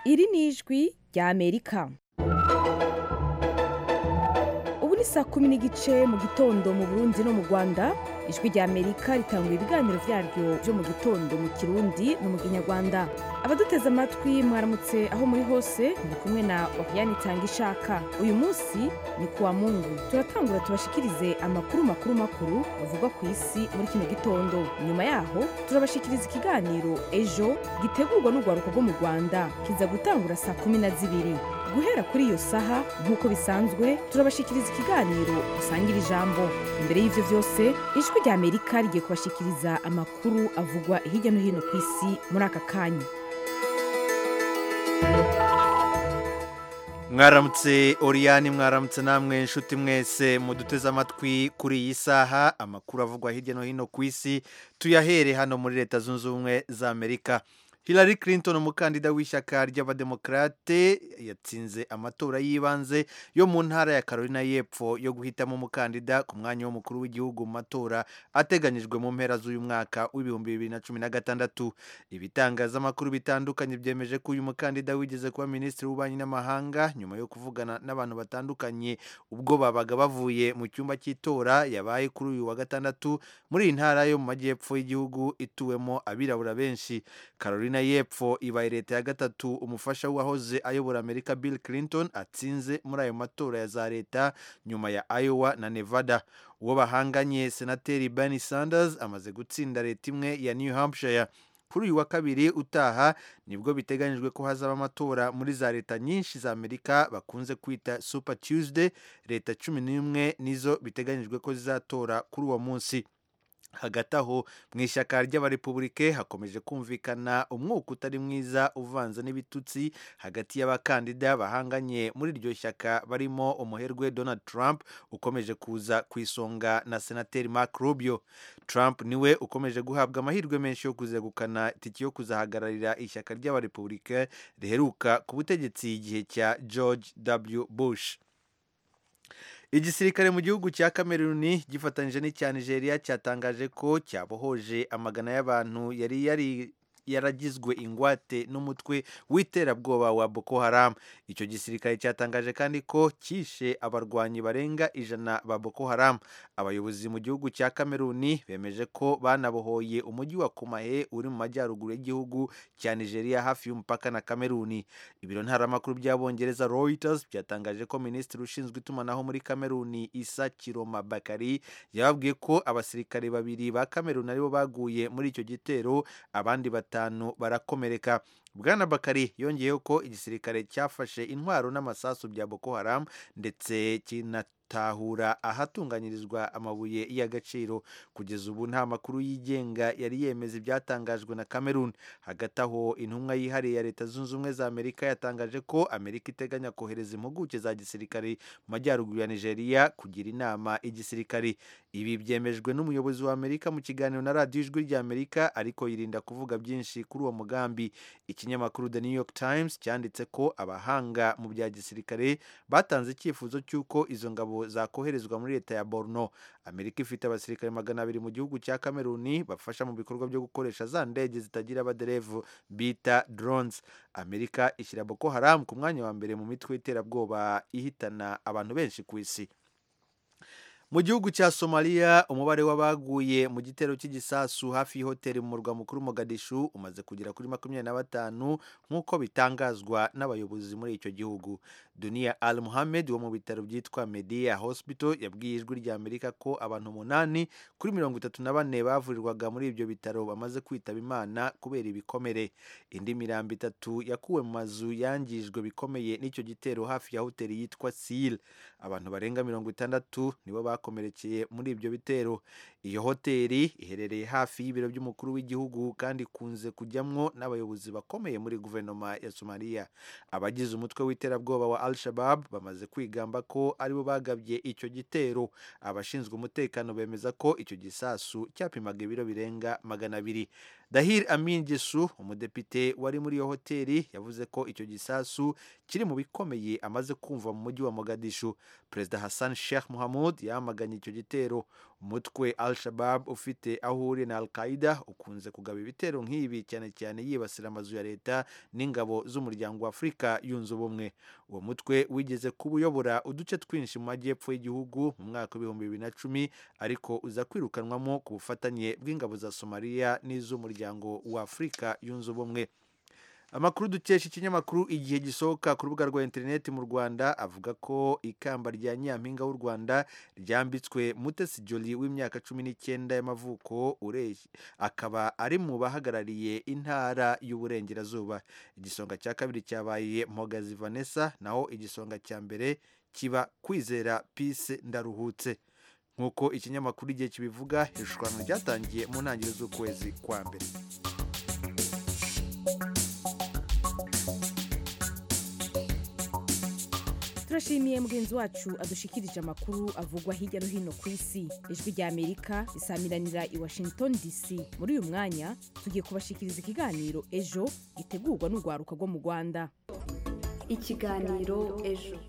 iri ni ijwi ry'amerika ubu ni saa kumi n'igice mu gitondo mu burundi no mu rwanda ijwi ry'amerika ritanga ibiganiro byaryo byo mu gitondo mu kirundi no mu kinyarwanda abaduteze amatwi mwaramutse aho muri hose muri kumwe na wakiyani itanga ishaka uyu munsi ni kuwa mungu turatangura tubashikirize amakuru makuru makuru avugwa ku isi muri kino gitondo nyuma yaho turabashikiriza ikiganiro ejo gitegurwa n'urwaruka rwo mu rwanda kiza gutangura saa kumi na zibiri guhera kuri iyo saha nk'uko bisanzwe turabashikiriza ikiganiro usangira ijambo imbere y'ivyo vyose ijwi rya amerika rigiye kubashikiriza amakuru avugwa hirya no hino ku isi muri aka kanya mwaramutse oriyani mwaramutse namwe nshuti mwese muduteze amatwi kuri iyi saha amakuru avugwa hirya no hino ku isi tuyahere hano muri leta zunze ubumwe za amerika hillary clinton umukandida w'ishyaka ry'abademokarate yatsinze amatora y'ibanze yo mu ntara ya carolina y'epfo yo guhitamo umukandida ku mwanya w'umukuru w'igihugu mu matora ateganyijwe mu mpera z'uyu mwaka w'ibihumbi bibiri na cumi na gatandatu ibitangazamakuru bitandukanye byemeje ko uyu mukandida wigeze kuba minisitiri w'ububanyi n'amahanga nyuma yo kuvugana n'abantu batandukanye ubwo babaga bavuye mu cyumba cy'itora yabaye kuri uyu wa gatandatu muri iyi ntara yo mu majyepfo y'igihugu ituwemo abirabura benshi carolina Carolina y'Epfo ibaye leta ya gatatu umufasha w'uwahoze ayobora Amerika Bill Clinton atsinze muri ayo matora ya za leta nyuma ya Iowa na Nevada uwo bahanganye senateri Bernie Sanders amaze gutsinda leta imwe ya New Hampshire kuri uyu wa kabiri utaha nibwo biteganyijwe ko hazaba amatora muri za leta nyinshi za amerika bakunze kwita super tuesday leta cumi n'imwe nizo biteganyijwe ko zizatora kuri uwo munsi hagati aho mu ishyaka ry'abarepubulike hakomeje kumvikana umwuka utari mwiza uvanze n'ibitutsi hagati y'abakandida bahanganye muri iryo shyaka barimo umuherwe donald trump ukomeje kuza ku isonga na senateri mark rubio trump niwe ukomeje guhabwa amahirwe menshi yo kuzegukana itiki yo kuzahagararira ishyaka ry'abarepubulike riheruka ku butegetsi igihe cya george w bush igisirikare mu gihugu cya kameruni gifatanyije n'icya nigeria cyatangaje ko cyabohoje amagana y'abantu yari yari yaragizwe ingwate n'umutwe w'iterabwoba wa Boko Haram icyo gisirikare cyatangaje kandi ko cyishe abarwanyi barenga ijana ba Boko Haram abayobozi mu gihugu cya Kameruni bemeje ko banabohoye umujyi wa Kumahe uri mu majyaruguru y'igihugu cya Nigeria hafi y'umupaka na Kameruni ibiro ntaramakuru by'abongereza Reuters byatangaje ko minisitiri ushinzwe itumanaho muri Kameruni Isa Kiroma Bakari yababwiye ko abasirikare babiri ba Kameruni aribo baguye muri icyo gitero abandi bat batanu barakomereka bwana bakari yongeyeho ko igisirikare cyafashe intwaro n'amasasu bya boko haram ndetse kinatahura ahatunganyirizwa amabuye y'agaciro kugeza ubu nta makuru yigenga yari yemeza ibyatangajwe na cameroon hagati aho intumwa yihariye ya leta zunze ubumwe za amerika yatangaje ko amerika iteganya kohereza impuguke za gisirikare mu majyaruguru ya nigeria kugira inama igisirikare ibi byemejwe n'umuyobozi wa amerika mu kiganiro na radiyo ijwi rya amerika ariko yirinda kuvuga byinshi kuri uwo mugambi ikinyamakuru the new york times cyanditse ko abahanga mu bya gisirikare batanze icyifuzo cy'uko izo ngabo zakoherezwa muri leta ya borno amerika ifite abasirikare magana abiri mu gihugu cya kameruni bafasha mu bikorwa byo gukoresha za ndege zitagira abaderevu bita drones amerika ishyira boko haram ku mwanya wa mbere mu mitwe y'iterabwoba ihitana abantu benshi ku isi mu gihugu cya somaliya umubare w'abaguye mu gitero cy'igisasu hafi y'ihoteli mu murwa mukuru mogadishu umaze kugera kuri makumyabiri na batanu nk'uko bitangazwa n'abayobozi muri icyo gihugu duniya al muhammed wo mu bitaro byitwa media hospital yabwiye ijwi rya amerika ko abantu umunani kuri mirongo itatu na bane bavurirwaga muri ibyo bitaro bamaze kwitaba imana kubera ibikomere indi mirambo itatu yakuwe mu mazu yangijwe bikomeye n'icyo gitero hafi ya hoteli yitwa sil abantu barenga mirongo itandatu nibo bakomerekeye muri ibyo bitero iyo hoteli iherereye hafi y'ibiro by'umukuru w'igihugu kandi ikunze kujyamwo n'abayobozi bakomeye muri guverinoma ya somaliya abagize umutwe w'iterabwoba wa al shabab bamaze kwigamba ko aribo bagabye icyo gitero abashinzwe umutekano bemeza ko icyo gisasu cyapimaga ibiro birenga magana abiri dahir amin gisu umudepite wari muri iyo hoteli yavuze ko icyo gisasu kiri mu bikomeye amaze kumva mu mujyi wa mogadishu perezida hassan sheikh muhamud yamaganye icyo gitero umutwe al shabab ufite aho uri na al qaida ukunze kugaba ibitero nk'ibi cyane cyane yibasira amazu ya leta n'ingabo z'umuryango wa afurika yunze ubumwe uwo mutwe wigeze kuba uyobora uduce twinshi mu majyepfo y'igihugu mu mwaka w'ibihumbi bibiri na cumi ariko uza kwirukanwamo ku bufatanye bw'ingabo za somaliya n'iz'umuryango wa afurika yunze ubumwe amakuru dukesha ikinyamakuru igihe gisohoka ku rubuga rwa interineti mu rwanda avuga ko ikamba rya nyampinga w'u rwanda ryambitswe mutesi joli w'imyaka cumi n'icyenda y'amavuko akaba ari mu bahagarariye intara y'uburengerazuba igisonga cya kabiri cyabaye mogazi vanessa naho igisonga cya mbere kiba kwizera pise ndaruhutse nk'uko ikinyamakuru igihe kibivuga irushanwa ryatangiye mu ntangiriro z'ukwezi kwa mbere turashimiye mugenzi wacu adushikirije amakuru avugwa hirya no hino ku isi ijwi rya amerika risamiranira i washington dc muri uyu mwanya tugiye kubashikiriza ikiganiro ejo gitegurwa n'urwaruka rwo mu rwanda ikiganiro ejo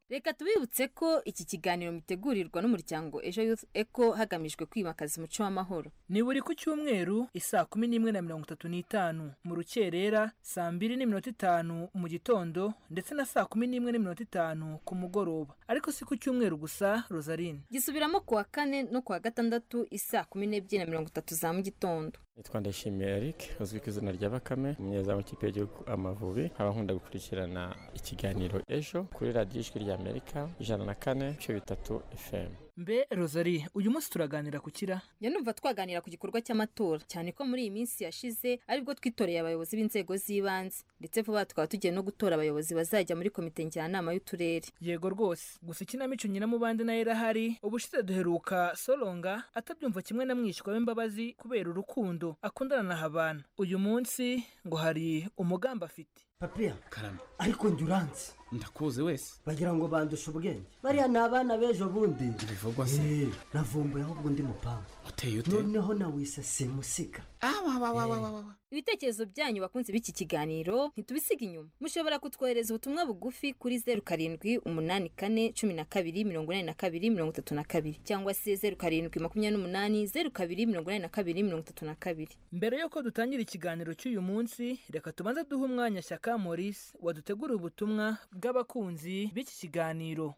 reka tubibutse ko iki kiganiro mitegurirwa n'umuryango ejo youth eco hagamijwe kwimakaza umuco w'amahoro ni buri ku cyumweru isaa kumi n'imwe na mirongo itatu n'itanu mu rukerera saa mbiri n'iminota itanu mu gitondo ndetse na saa kumi n'imwe n'iminota itanu ku mugoroba ariko si ku cyumweru gusa rosarine gisubiramo ku wa kane no ku wa gatandatu isaa kumi n'ebyiri na mirongo itatu za mu gitondo nitwa ndayishimiye eric uzwi ku izina rya bakame umunyezamu w'ikipe y'igihugu amavubi nkaba nkunda gukurikirana ikiganiro ejo kuri radiyo ijwi rya amerika ijana na kane ibice bitatu fm mbe rosari uyu munsi turaganira ku kira njya numva twaganira ku gikorwa cy'amatora cyane ko muri iyi minsi yashize aribwo twitoreye abayobozi b'inzego z'ibanze ndetse vuba tukaba tugiye no gutora abayobozi bazajya muri komite njyanama y'uturere yego rwose gusa ikinamico nyina mu bandi nayo irahari ubushize duheruka soronga atabyumva kimwe na mwishywa w'imbabazi kubera urukundo akundana na habana uyu munsi ngo hari umugambi afite papiya karame ariko njye uranzi ndakuzi wese bagira ngo bandushe ubwenge bariya ni abana b'ejo bundi bivugwa se Eh, navumbuye ahubwo undi mupangu uteye ute noneho nawise simusiga awawawawawawa ibitekerezo byanyu bakunze b'iki kiganiro ntitubisiga inyuma mushobora kutwohereza ubutumwa bugufi kuri zeru karindwi umunani kane cumi na kabiri mirongo inani na kabiri mirongo itatu na kabiri cyangwa se zeru karindwi makumyabiri n'umunani zeru kabiri mirongo inani na kabiri mirongo itatu na kabiri mbere y'uko dutangira ikiganiro cy'uyu munsi reka tubanze duhe umwanya shyaka maurice waduteguriye ubutumwa bw'abakunzi b'iki kiganiro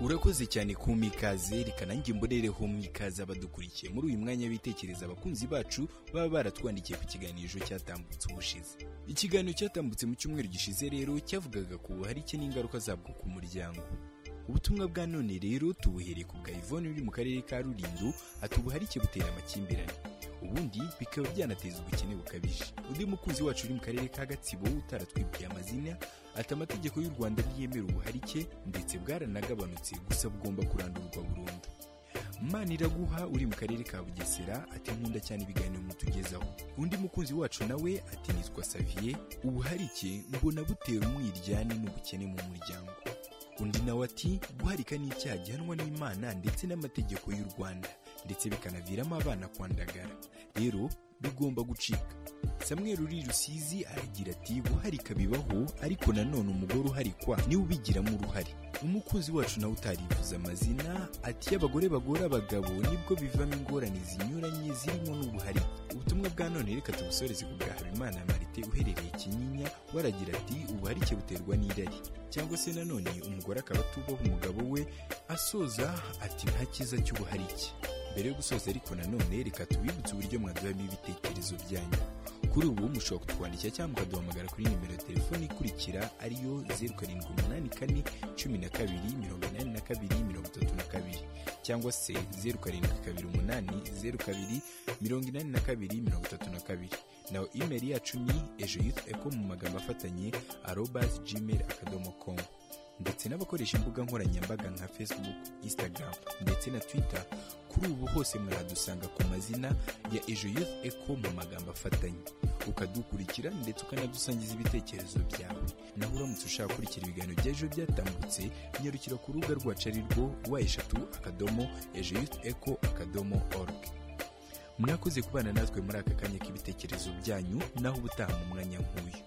urakoze cyane ku mikaze reka nanjye mbonereho mwikaze abadukurikiye muri uyu mwanya bitekereza abakunzi bacu baba baratwandikiye ku kiganiro cyatambutse ubushize ikiganiro cyatambutse mu cyumweru gishize rero cyavugaga ku buharike n'ingaruka zabwo ku muryango ubutumwa bwa none rero tubuhereye ku bwa ivone uri mu karere ka rulindo ati ubuharike butera amakimbirane ubundi bikaba byanateza ubukene bukabije undi mukunzi wacu uri mu karere ka gatsibo utaratwibwiye amazina ati amategeko y'u rwanda ntiyemera ubuharike ndetse bwaranagabanutse gusa bugomba kurandurwa burundu maniraguha uri mu karere ka bugesera ati nkunda cyane ibiganiro mutugezaho undi mukunzi wacu nawe ati nitwa saviye ubuharike mbona butera umwiryane n'ubukene mu muryango undi nawe ati guharika ni icyaha gihanwa n'imana ndetse n'amategeko y'u rwanda ndetse bikanaviramo abana kwandagara rero bigomba gucika samweri uri rusizi aragira ati guharika bibaho ariko nanone umugore uharikwa niwe ubigiramo uruhare umukunzi wacu nawe utarivuza amazina ati iyo abagore bagora abagabo nibwo bivamo ingorane zinyuranye zirimo n'ubuharike ubutumwa bwa none reka tubusoreze ku bwa habimana marite uherereye kinyinya waragira ati ubuharike buterwa n'irari cyangwa se nanone umugore akaba atubaha umugabo we asoza ati nta cyiza cy'ubuharike mbere yo gusoza ariko nanone reka tubibutse uburyo mwaduhamo ibitekerezo byanyu kuri ubu mushobora kutwandikira cyangwa mukaduhamagara kuri nimero ya telefoni ikurikira ariyo zeru karindwi umunani kane cumi na kabiri mirongo inani na kabiri mirongo itatu na kabiri cyangwa se zeru karindwi kabiri umunani zeru kabiri mirongo inani na kabiri mirongo itatu na kabiri naho imeri yacu ni ejo yuth eko mu magambo afatanye arobas gmail akadomo komu ndetse n'abakoresha imbuga nkoranyambaga nka facebook instagram ndetse na twitter kuri ubu hose mwaradusanga ku mazina ya ejo youth eco mu magambo afatanye ukadukurikira ndetse ukanadusangiza ibitekerezo byawe naho uramutse ushaka gukurikira ibiganiro by'ejo byatambutse nyarukira ku rubuga rwacu ari rwo wa eshatu akadomo ejo youth eco akadomo org mwakoze kubana natwe muri aka kanya k'ibitekerezo byanyu naho ubutaha mu mwanya nk'uyu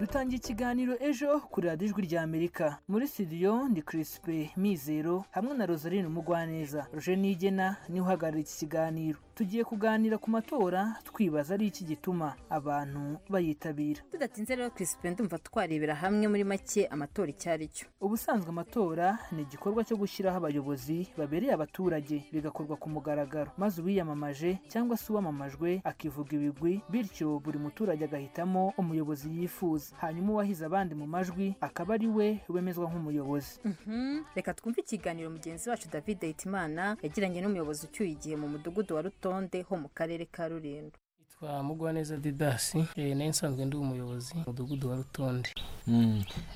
dutangiye ikiganiro ejo kuri radiyo ijwi ry'amerika muri studio ndi kirisipe mizero hamwe na rosaline umugwaneza roje nigena niwe uhagarariye iki kiganiro tugiye kuganira ku matora twibaza ari iki gituma abantu bayitabira tudatinze rero kirisipe ndumva twarebera hamwe muri make amatora icyo ari cyo ubusanzwe amatora ni igikorwa cyo gushyiraho abayobozi babereye abaturage bigakorwa ku mugaragaro maze uwiyamamaje cyangwa se uwamamajwe akivuga ibigwi bityo buri muturage agahitamo umuyobozi yifuza hanyuma uwahize abandi mu majwi akaba ari we wemezwa nk'umuyobozi Mhm. reka twumve ikiganiro mugenzi wacu david hitimana yagiranye n'umuyobozi ucyuye igihe mu mudugudu wa rutonde ho mu karere ka rurindo twa mugwaneza didasi eh, nayo nsanzwe ndi umuyobozi mu mudugudu wa rutonde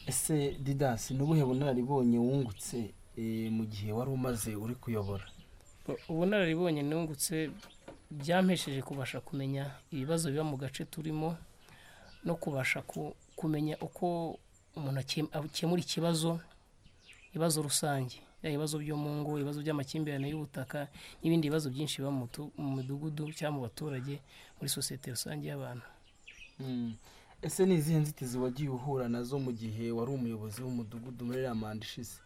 ese didasi ni ubuhe bunararibonye wungutse eh, mu gihe wari umaze uri kuyobora U- ubunararibonye nungutse byampesheje kubasha kumenya ibibazo biba mu gace turimo no kubasha ku- kumenya uko umuntu akem- akemura ikibazo ibibazo rusange yaba ibibazo byo mu ngo ibibazo by'amakimbirane y'ubutaka n'ibindi bibazo byinshi biba mu mutu- mu midugudu cyangwa mu baturage muri sosiyete rusange y'abantu Mm. ese ni izihe nzitizi wagiye uhura nazo mu gihe wari umuyobozi w'umudugudu muri iriya manda ishize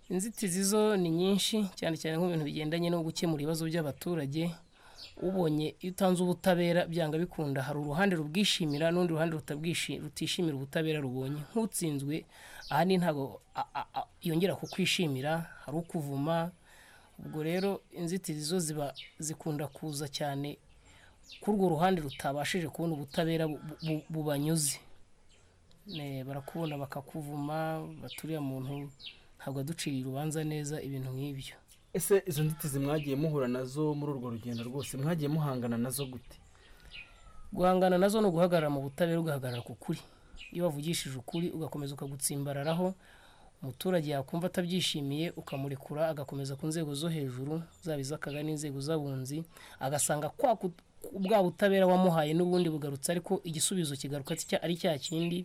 inzitizi zo ni nyinshi cyane cyane nko mu bintu bigendanye no gukemura ibibazo by'abaturage ubonye iyo utanze ubutabera byanga bikunda hari uruhande rubwishimira n'urundi ruhande rutabwishi- rutishimira ubutabera rubonye nk'utsinzwe ahandi ntabwo a- a- a- yongera kukwishimira hari ukuvuma ubwo rero inzitizi zo ziba zikunda kuza cyane kuri urwo ruhande rutabashije kubona ubutabera bu- bu- bubanyuze Ne, barakubona bakakuvuma baturiya muntu ntabwo aduciye urubanza neza ibintu nk'ibyo ese izo nzitizi mwagiye muhura nazo muri urwo rugendo rwose mwagiye muhangana nazo gute guhangana nazo ni uguhagarara mu butabera ugahagarara ku kuri iyo wavugishije ukuri ugakomeza ukagutsimbararaho umuturage yakumva atabyishimiye ukamurekura agakomeza ku nzego zo hejuru zaba iz'akaga n'inzego z'abunzi agasanga kwa ku- bwa butabera wamuhaye n'ubundi bugarutse ariko igisubizo kigaruka cya- ari cya kindi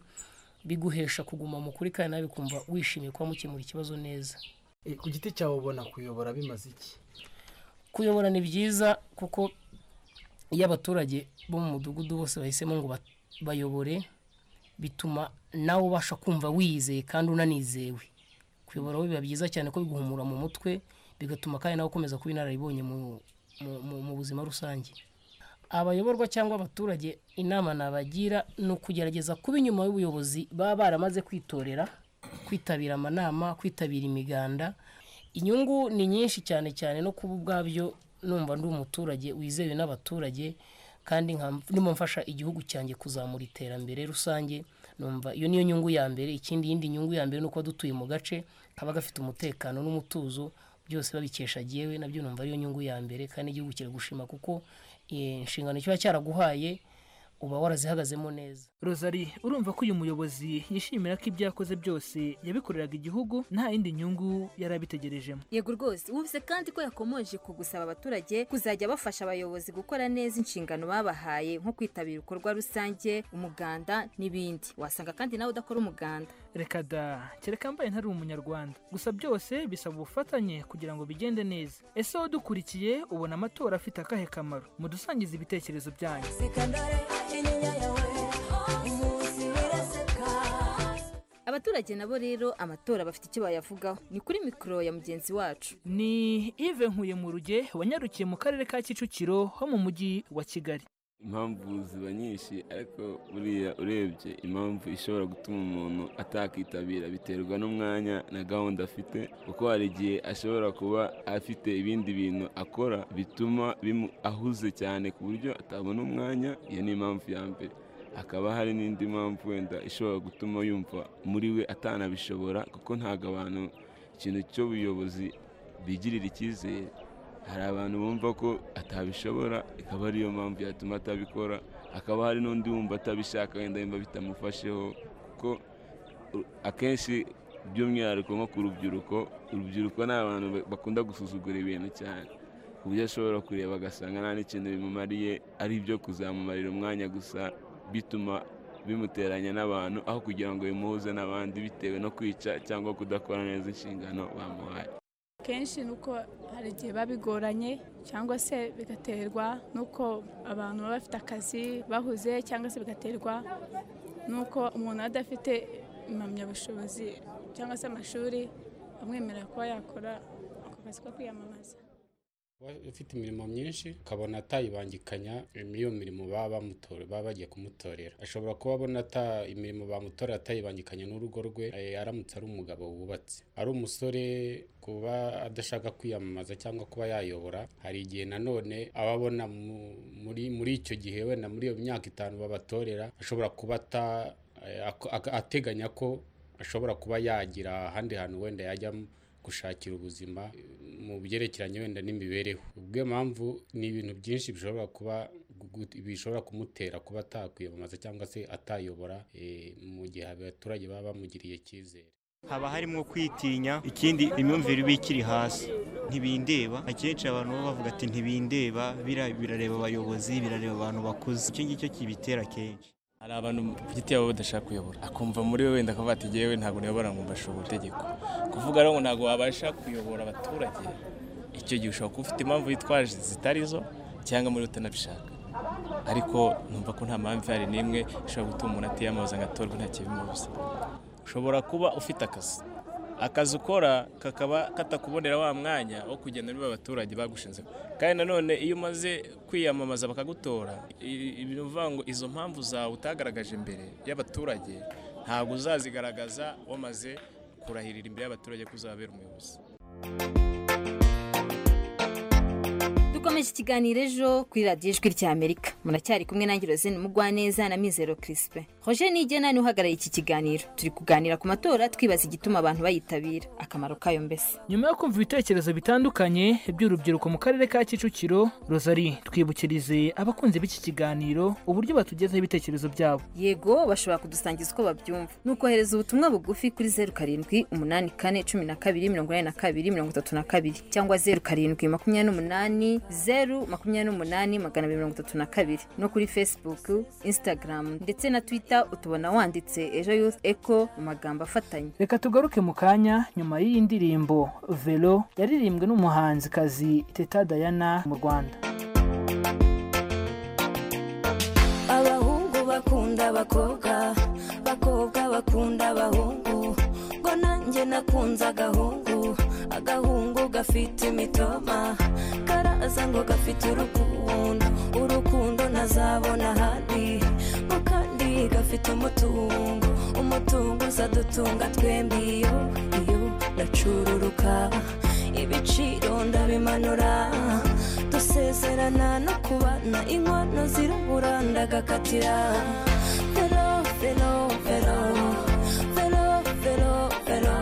biguhesha kuguma mu kuri kandi nawe bikumva wishimiye kuba mukemura ikibazo neza Eh, ku giti cyawe ubona kuyobora bimaze iki kuyobora ni byiza kuko iyo abaturage bo mu mudugudu bose bahisemo ngo ba- bayobore bituma nawe ubasha kumva wiyizeye kandi unanizewe kuyobora we biba byiza cyane ko biguhumura mu mutwe bigatuma kandi nawe ukomeza kuba inararibonye mu, mu, mu, mu buzima rusange abayoborwa cyangwa abaturage inama nabagira ni ukugerageza kuba inyuma y'ubuyobozi baba baramaze kwitorera kwitabira amanama kwitabira imiganda inyungu ni nyinshi cyane cyane no kuba ubwabyo numva ndi umuturage wizewe n'abaturage kandi nka- ndimo mfasha igihugu cyanjye kuzamura iterambere rusange numva iyo niyo nyungu ya mbere ikindi yindi nyungu ya mbere ni uko dutuye mu gace kaba gafite umutekano n'umutuzo byose babikesha agiyewe nabyo numva ariyo nyungu ya mbere kandi igihugu kiragushima kuko eh, inshingano kiba cyaraguhaye uba warazihagazemo neza rosari urumva ko uyu muyobozi yishimira ko ibyo yakoze byose yabikoreraga igihugu nta yindi nyungu yari abitegerejemo yego rwose ubuvuze kandi ko yakomoje ku gusaba abaturage kuzajya bafasha abayobozi gukora neza inshingano babahaye nko kwitabira ibikorwa rusange umuganda n'ibindi wasanga kandi nawe udakora umuganda reka da kereka mbaye ntari umunyarwanda gusa byose bisaba ubufatanye kugira ngo bigende neza ese wowe dukurikiye ubona amatora afite akahe kamaro mudusangize ibitekerezo byanyu abaturage nabo rero amatora bafite icyo bayavugaho ni kuri mikoro ya mugenzi wacu ni ive nkuye mu ruge wanyarukiye mu karere ka kicukiro ho mu mujyi wa kigali impamvu ziba nyinshi ariko buriya urebye impamvu ishobora gutuma umuntu atakitabira biterwa n'umwanya na gahunda afite kuko hari igihe ashobora kuba afite ibindi bintu akora bituma bimu ahuze cyane ku buryo atabona umwanya iyo ni impamvu ya mbere hakaba hari n'indi mpamvu wenda ishobora gutuma yumva muri we atanabishobora kuko ntabwo abantu ikintu cy'ubuyobozi bigirira icyizere hari abantu bumva ko atabishobora ikaba ariyo mpamvu yatuma atabikora hakaba hari n'undi wumva atabishaka wenda yumva bitamufasheho kuko u- akenshi by'umwihariko nko ku rubyiruko urubyiruko ni abantu ba- bakunda gusuzugura ibintu cyane ku buryo ashobora kureba agasanga nta n'ikintu bimumariye ari ibyo kuzamumarira umwanya gusa bituma bimuteranya n'abantu aho kugira ngo bimuhuze n'abandi bitewe no kwica cyangwa kudakora neza inshingano bamuhaye kenshi ni uko hari igihe biba bigoranye cyangwa se bigaterwa n'uko abantu baba bafite akazi bahuze cyangwa se bigaterwa ni uko umuntu adafite impamyabushobozi cyangwa se amashuri amwemerera kuba yakora ako kazi ko kwiyamamaza ufite imirimo myinshi ukabona atayibangikanya iyo mirimo baba bamutora baba bagiye kumutorera ashobora kuba abona ata imirimo bamutorera atayibangikanya n'urugo rwe eh, aramutse ari umugabo wubatse ari umusore kuba adashaka kwiyamamaza cyangwa kuba yayobora hari igihe nanone aba abona mu- muri muri icyo gihe wenda muri iyo myaka itanu babatorera ashobora kuba ata- eh, ako- ak- ateganya ko ashobora kuba yagira ahandi hantu wenda yajya gushakira ubuzima mu byerekeranye wenda n'imibereho ubwo iyo mpamvu ni ibintu byinshi bishobora kuba gu- bishobora kumutera kuba atakwiyamamaza cyangwa se atayobora eh, mu gihe abaturage baba bamugiriye icyizere haba harimo kwitinya ikindi imyumvire iba ikiri hasi ntibindeba akenshi abantu baba bavuga ati ntibindeba bira- birareba abayobozi birareba abantu bakuze icyo ngicyo kibitera kenshi hari abantu ku giti yabo badashaka kuyobora akumva muri we wenda akavuga ati yewe ntabwo nayobora ngo mbashobora itegeko kuvuga rero ngo ntabwo wabasha kuyobora abaturage icyo gihe ushobora kuba ufite impamvu yitwaje zitari zo cyangwa muri utanabishaka ariko numva ko nta mpamvu ihari n'imwe ishobora gutuma umuntu atiyamamaza ngo atorwe nta kibimubuza ushobora kuba ufite akazi akazi ukora kakaba katakubonera wa mwanya wo kugenda niba abaturage bagushinze kandi nanone iyo umaze kwiyamamaza bakagutora i- i- ni ukuvuga ngo izo mpamvu zawe utagaragaje imbere y'abaturage ntabwo uzazigaragaza wamaze kurahirira imbere y'abaturage ko uzabera umuyobozi dukomeje ikiganiro ejo kuri radiyo ijwi ry'amerika muracyari kumwe nange rozine mugwaneza na mizero kirisipe roger nigena niwe uhagarariye iki kiganiro turi kuganira ku matora twibaza igituma abantu bayitabira akamaro kayo mbese nyuma yo kumva ibitekerezo bitandukanye by'urubyiruko mu karere ka kicukiro rosari twibukirize abakunzi b'iki kiganiro uburyo batugezaho ibitekerezo byabo yego bashobora kudusangiza uko babyumva ni ukohereza ubutumwa bugufi kuri zeru karindwi umunani kane cumi na kabiri mirongo inani na kabiri mirongo itatu na kabiri cyangwa zeru karindwi makumyabiri n'umunani zeru makumyabiri n'umunani magana abiri mirongo itatu na kabiri no kuri facebook instagram ndetse na twitter utubona wanditse ejo youth eco mu magambo afatanye reka tugaruke mu kanya nyuma y'iyi ndirimbo velo yaririmbwe n'umuhanzikazi teta dayana mu rwanda abahungu bakunda abakobwa abakobwa bakunda abahungu ngo nanjye nakunze agahungu agahungu gafite imitoma karaza ngo gafite urukundo urukundo ntazabona ahandi ngo kandi gafite umutungo umutungo uzadutunga twembi iyo iyo ndacururuka ibiciro ndabimanura dusezerana no kubana inkono zirabura ndagakatira vero vero vero vero vero vero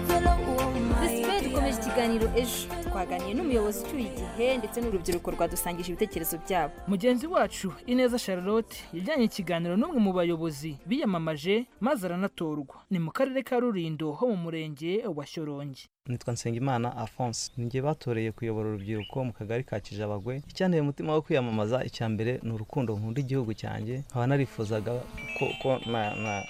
vero womayi Christophe dukomeje ikiganiro ejo twaganiye n'umuyobozi ucyuye igihe ndetse n'urubyiruko rwadusangije ibitekerezo byabo mugenzi wacu ineza charlotte yajyanye ikiganiro n'umwe mu bayobozi biyamamaje maze aranatorwa ni mu karere ka rurindo ho mu murenge wa shyorongi nitwa nsengimana alphonse ninjye batoreye kuyobora urubyiruko mu kagari ka kijabagwe icyanteye umutima wo kwiyamamaza icya mbere ni urukundo nkunda igihugu cyanjye nkaba narifuzaga ko, ko na, na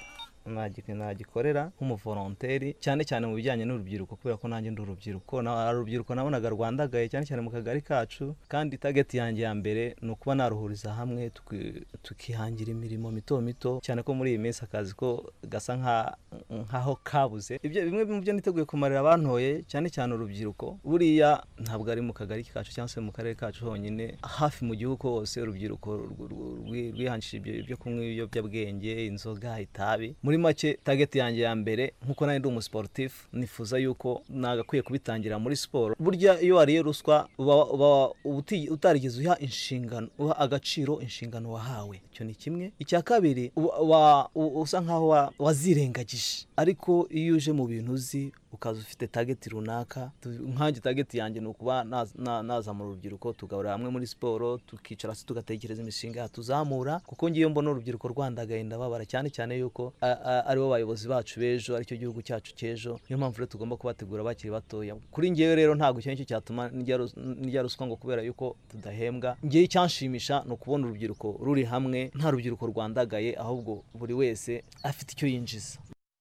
nagi- nagikorera nk'umuvolonteri cyane cyane mu bijyanye n'urubyiruko kubera ko nanjye ndi urubyiruko na- hari urubyiruko nabonaga rwandagaye cyane cyane mu kagari kacu kandi tageti yanjye ya mbere ni ukuba naruhuriza hamwe tuki- tukihangira imirimo mito mito cyane ko muri iyi minsi akazi ko gasa nka- nkaho kabuze ibyo bimwe mu byo niteguye kumarira abantoye cyane cyane urubyiruko buriya ntabwo ari mu kagari kacu cyangwa se mu karere kacu honyine hafi mu gihugu hose urubyiruko rw- rw- rwi- rwihanjishije ibyo byo kunywa ibiyobyabwenge inzoga itabi muri make tageti yanjye ya mbere nk'uko nanjye ndi umusiporutifu nifuza yuko nagakwiye kubitangira muri siporo burya iyo wariye ruswa uba uba uti- utarigeze uha inshingano uha agaciro inshingano wahawe icyo ni kimwe icya kabiri uba- wa- u- usa nkaho wa- wazirengagije ariko iyo uje mu bintu uzi ukaza ufite tageti runaka tu- nkanjye tageti yanjye ni ukuba naz- na- nazamura urubyiruko tugahurira hamwe muri siporo tukicara hasi tugatekereza imishinga yatuzamura kuko ngiyo mbona urubyiruko rwandagaye ndababara cyane cyane yuko a- a- aribo bayobozi bacu b'ejo aricyo gihugu cyacu cy'ejo niyo mpamvu rero tugomba kubategura bakiri batoya kuri ngewe rero ntabwo icyo ngicyo cyatuma ndya rus- ndya ruswa ngo kubera yuko tudahembwa ngewe icyanshimisha ni ukubona urubyiruko ruri hamwe nta rubyiruko rwandagaye ahubwo buri wese afite icyo yinjiza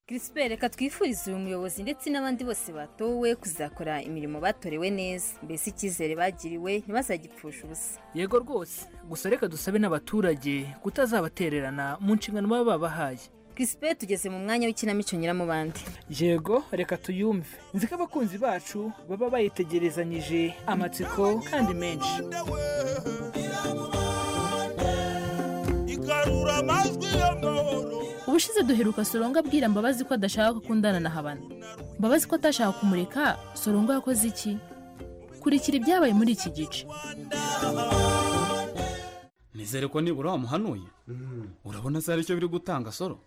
Crispere reka twifurize uyu muyobozi ndetse n'abandi bose batowe kuzakora imirimo batorewe neza mbese icyizere bagiriwe ntibazagipfusha ubusa yego rwose gusa reka dusabe n'abaturage kutazabatererana mu nshingano baba babahaye Crispere tugeze mu mwanya w'ikinamico nyiramubande yego reka tuyumve nzi ko abakunzi bacu baba bayitegerezanyije amatsiko kandi menshi igarura amajwi y'amahoro ubushize duheruka sorongo abwira mbabazi ko adashaka gukundana na habana mbabazi ko atashaka kumureka sorongo yakoze iki kurikira ibyabaye muri iki gice nizere ko nibura wamuhanuye urabona se hari icyo biri gutanga soro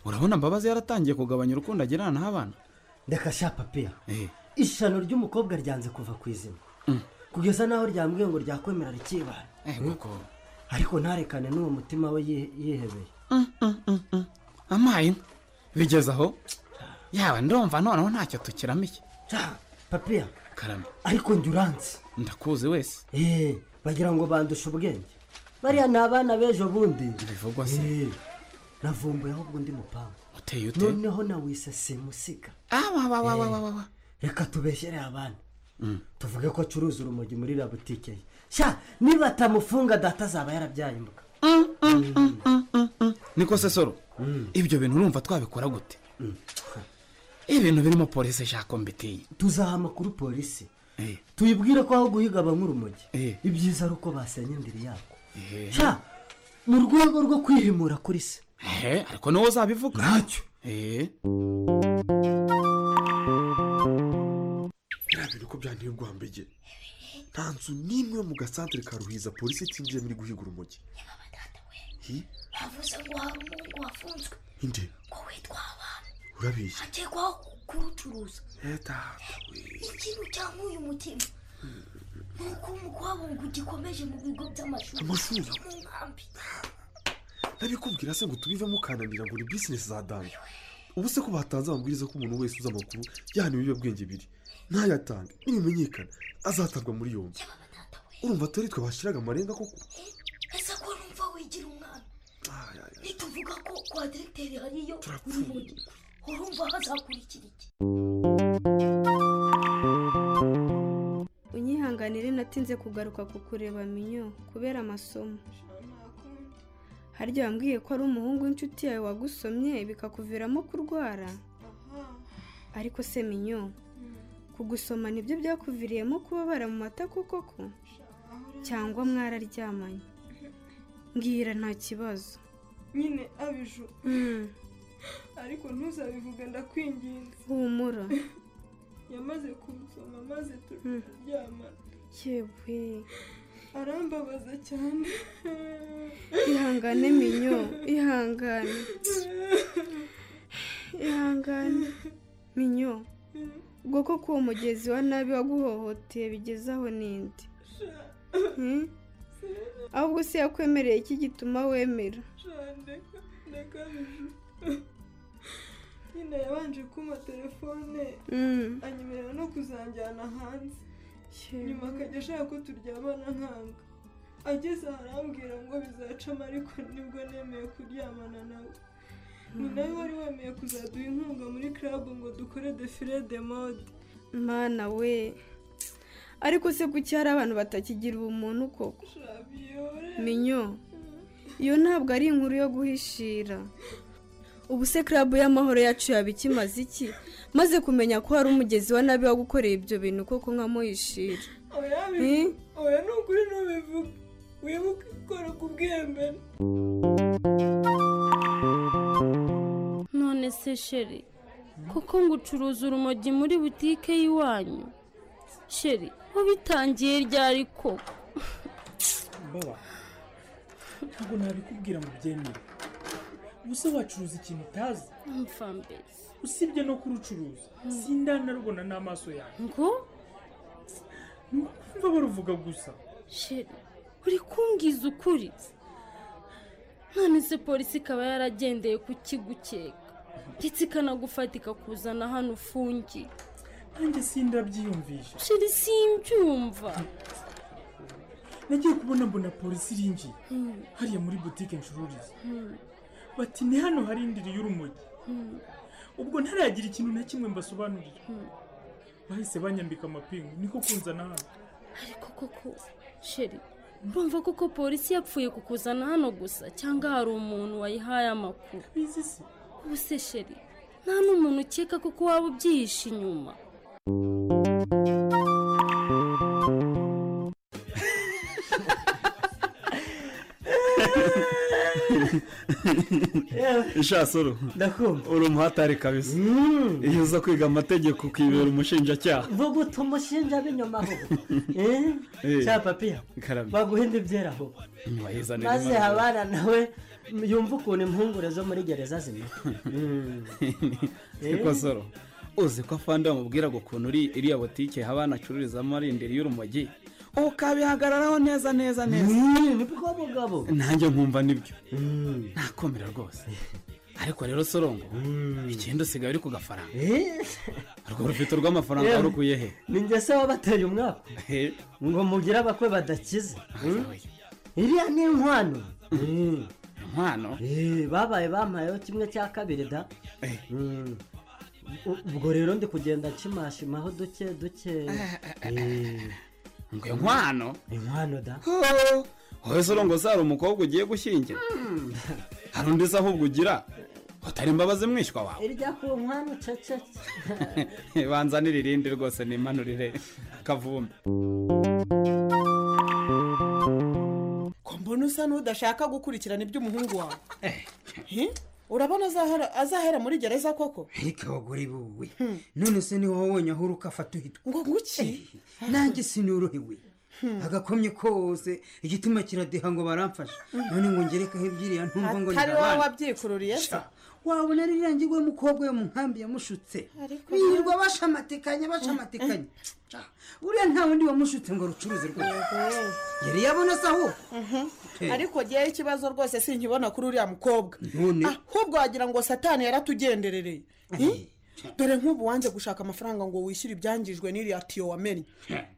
urabona mbabazi yaratangiye kugabanya urukundo agirana n'abana reka sha papiya ishano ry'umukobwa ryanze kuva ku izima kugeza n'aho ryambwiye ngo ryakwemera rikibana ariko ntarekane n'uwo mutima we yihe- yihebeye amaye inka bigeze aho yaba ndumva noneho ntacyo tukiramiye papiya karame ariko njye uranzi ndakuzi wese eee bagira ngo bandushe ubwenge bariya ni abana b'ejo bundi bivugwa se navumbuye ahubwo undi mupanga uteye ute noneho nawise simusiga awawawawawawa reka tubeshyere abana tuvuge ko acuruza urumogi muri iriya butike ye sha niba atamufunga data azaba yarabyaye imbwa niko se soro ibyo bintu urumva twabikora gute ibintu birimo polisi shako mbitiye tuzaha amakuru polisi tuyibwire ko aho guhiga abanywa urumogi ibyiza ari uko basenya indiri yako sha mu rwego rwo kwihimura kuri se ehe ariko niwo uzabivuga ntacyo eee biriya bintu ko byanteye urwambege nta nzu n'imwe yo mu gasantere ka ruhiza polisi itinjiyemo iri guhiga urumogi Hi, bavuze ngo hari umuhungu wafunzwe inde ngo witwa abantu urabeshya akekwaho kurucuruza leta ikintu cyangwa uyu mutima ni uko umukwabungu gikomeje mu bigo by'amashuri Amashuri? no mu nkambi ntabikubwira se ngo tubivemo kananira ngo ni bizinesi za dame ubu se ko batanze amabwiriza ko umuntu wese uzi amakuru yahana ibiyobyabwenge biri ntayatange nibimenyekana azatabwa muri yombi urumva atari twe bashyiraga amarenga koko ese ko numva wigira umwana nituvuga ko kwa diregiteri hariyo urumogi urumva hazakurikira iki unyihanganire natinze kugaruka ku kureba minyo kubera amasomo harya wambwiye ko ari umuhungu w'inshuti yawe wagusomye bikakuviramo kurwara ariko se minyo kugusoma nibyo byakuviriyemo kubabara mu mata koko ko cyangwa mwararyamanye mbwira nta kibazo nyine abiju Mm, ariko ntuzabivuge ndakwinginze humura yamaze kumusoma maze Mm. turaryama yewe arambabaza cyane ihangane minyo ihangane ihangane minyo ubwo ko uwo mugezi wa nabi waguhohoteye bigezaho n'indi Hmm? ahubwo se yakwemereye iki gituma wemera ndeka ndeka abiju nyine yabanje kumpa telefone Mm. anyemerera no kuzanjyana hanze nyuma akajya ashaka ko turyamana nkanga ageze aha arambwira ngo bizacamo ariko nibwo nemeye kuryamana nawe ni nawe wari wemeye kuzaduha inkunga muri club ngo dukore defile de mode mana we ariko se kuki hari abantu batakigira ubumuntu koko minyo iyo ntabwo ari inkuru yo guhishira ubu se club y'amahoro yacu yaba ikimaze iki maze kumenya ko hari umugezi wa nabi wagukoreye ibyo bintu koko nkamuhishira oya bi- Hmm? oya ni ukuri ntubivuge wibuke ikora ku bwembene none se sheri kuko ngo ucuruza urumogi muri butike y'iwanyu sheri wabitangiye ryari koko mbaba ntabwo nabikubwira ngo ubyemere ubuse wacuruza ikintu utazi mfambezi usibye no kurucuruza sindanarubona n'amaso yawe ngo ni ukumva baruvuga gusa sheri uri kumbwiza ukuri none se polisi ikaba yaragendeye kukigukeka ndetse ikanagufatika kuzana hano ufungiye nanjye sindabyiyumvisha sheri simbyumva nagiye kubona mbona polisi iringiye Hmm. hariya muri butike ncururiza Hmm. bati ni hano hari indiri y'urumogi Hmm. ubwo ntaragira ikintu na kimwe mbasobanurira bahise banyambika amapingu niko kunzana hano ariko koko sheri urumva koko polisi yapfuye kukuzana hano gusa cyangwa hari umuntu wayihaye amakuru ubu se sheri nta n'umuntu ukeka kuko waba ubyihishe inyuma ishasoro uri umuhatari kabisa iyo uza kwiga amategeko ukibera umushinjacyaha vuguta umushinja b'inyuma aho cya papiya baguhinde ibyera aho maze habana nawe yumva ukuntu impungure zo muri gereza zimera siko soro uzi ko afande bamubwira ngo ukuntu uri iriya botike habana acururizamo arindiriye y'urumogi ukabihagararaho neza neza neza nibwo mugabo nanjye nkumva nibyo nakomera rwose ariko rero sorongo icyenda usigaye uri ku gafaranga urwo rufite rw'amafaranga Yewe. warukuye he ni njye se wabateye umwaka ngo mugire abakwe badakize iriya ni inkwano inkwano babaye bampayeho kimwe cya kabiri da Mm. U- ubwo rero ndi kugenda nshimashima aho duke duke ngo inkwano inkwano da wowe sorongo se hari umukobwa ugiye gushyingira hari undi se ahubwo ugira utari imbabazi mwishywa wawe irya ku nkwano cecetse banzanire irindi rwose nimanurire kavumbi ko mbona usa n'udashaka gukurikirana iby'umuhungu wawe Hi? urabona azahera- azahera muri gereza koko ariko abagore buwe none se ni wowe wonyine aho uruka afata uhita ngo guki nanjye sinorohewe agakomye kose igitima kiradeha ngo baramfashe none ngo ngerekaho ebyiri ya ntumva ngo atari wowe nyirabana wabyikururiye se wabona ari irangi w'umukobwa we mu nkambi yamushutse birirwa bashamatikanya bashamatikanya Ca, uriya nta wundi wamushutse ngo arucuruze rwose yari yabona se aho Mhm. ariko ngewe ikibazo rwose sinkibona kuri uriya mukobwa none ahubwo wagira ngo satani yaratugenderereye Hi? dore nk'ubu wanze gushaka amafaranga ngo wishyure ibyangijwe n'iriya tiyo wamennye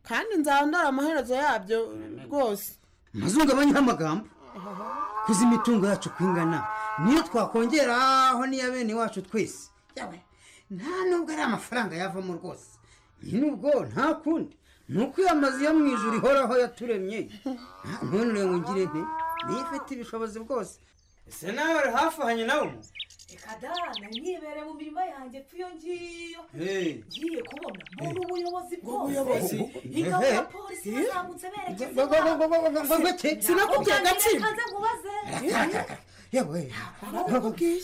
kandi nzaba ndara amaherezo yabyo rwose mazungabanyeho amagambo kuzi imitungo yacu uko ingana niyo twakongeraho n'iya bene wacu twese Yawe, nta nubwo ari amafaranga yavamo rwose nubwo nta kundi ni uko iyo amazu yo mu ijoro ihoraho yaturemye none ngo ngire nte niyo ifite ibishobozi bwose ese nawe uri hafi ahanye nawe reka dana nibere mu mirima yanjye pfa iyo ngiyo Hey. ngiye kubona mbona ubuyobozi Ubuyobozi? bwose ingabo Ehe. ya polisi Eh? bazamutse berekeza Go- go- go- go- go- go- go- go- go- sinakubwiye agatsiko. kaze nkubaze yewe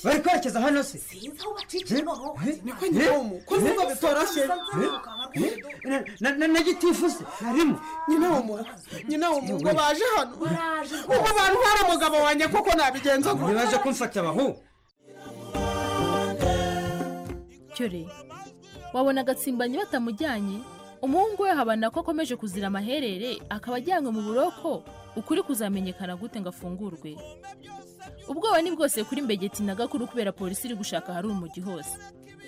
bari kwerekeza hano se sinzi aho bacikira wowe niko nyiromo, ko nubwo bitoroshye. na gitifuse harimo nyina w'umuntu nyina w'umuntu ngo baje hano ubu bantu hari umugabo wanjye kuko nabigenza gutya ntibaje kumfata abahu cyore wabona agatsimbanyi batamujyanye umuhungu we habana ko akomeje kuzira amaherere akaba ajyanywe mu buroko ukuri kuzamenyekana gute ngo afungurwe ubwoba ni bwose kuri mbegeti na gakuru kubera polisi iri gushaka hari umugi hose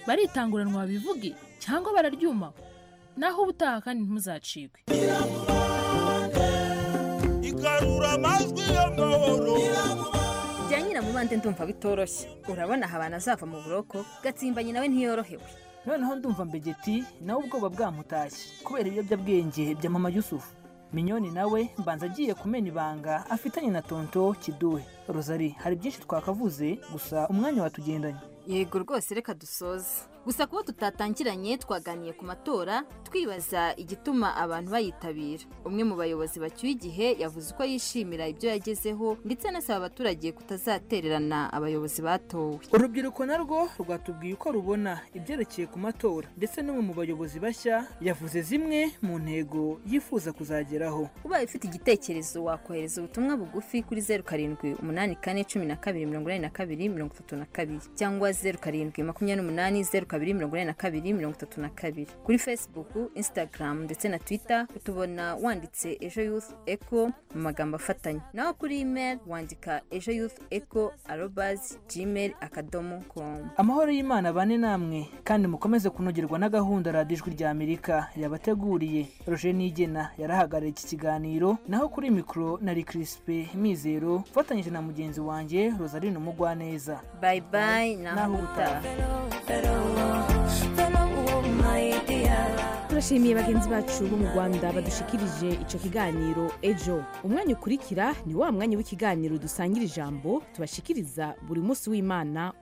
baritanguranwa babivuge cyangwa bararyuma naho ubutaha kandi ntimuzacikwe igarura amajwi y'amahoro bya nyiramubande ndumva bitoroshye urabona habana azava mu buroko gatsimbanye nawe ntiyorohewe noneho ndumva mbegeti nawe ubwoba bwamutashye kubera ibiyobyabwenge bya mama yusufu minyoni nawe mbanza agiye kumena ibanga afitanye na tonto kiduhe rozari hari byinshi twakavuze gusa umwanya watugendanye yego rwose reka dusoze gusa kuba tutatangiranye twaganiye ku matora twibaza igituma abantu bayitabira umwe mu bayobozi bacyuye igihe yavuze uko yishimira ibyo yagezeho ndetse anasaba abaturage kutazatererana abayobozi batowe urubyiruko narwo rwatubwiye uko rubona ibyerekeye ku matora ndetse n'umwe mu bayobozi bashya yavuze zimwe mu ntego yifuza kuzageraho ubaye ufite igitekerezo wakohereza ubutumwa bugufi kuri zeru karindwi umunani kane cumi na kabiri mirongo inani na kabiri mirongo itatu na kabiri cyangwa zeru karindwi makumyabiri n'umunani zeru kabiri mirongo inani na kabiri mirongo itatu na kabiri kuri facebook instagram ndetse na twitter utubona wanditse ejo youth eco mu magambo afatanye naho kuri email wandika ejo youth eco arobazi gmail akadomo com amahoro y'imana bane namwe kandi mukomeze kunogerwa na gahunda radiyo ijwi rya amerika yabateguriye roje nigena yarahagarariye iki kiganiro naho kuri mikoro nari kirisipe mizero ufatanyije na mugenzi wanjye rosaline umugwaneza bayi bayi naho utaha turashimiye bagenzi bacu bo mu rwanda badushikirije icyo kiganiro ejo umwanya ukurikira ni wa mwanya w'ikiganiro dusangira ijambo tubashikiriza buri munsi w'imana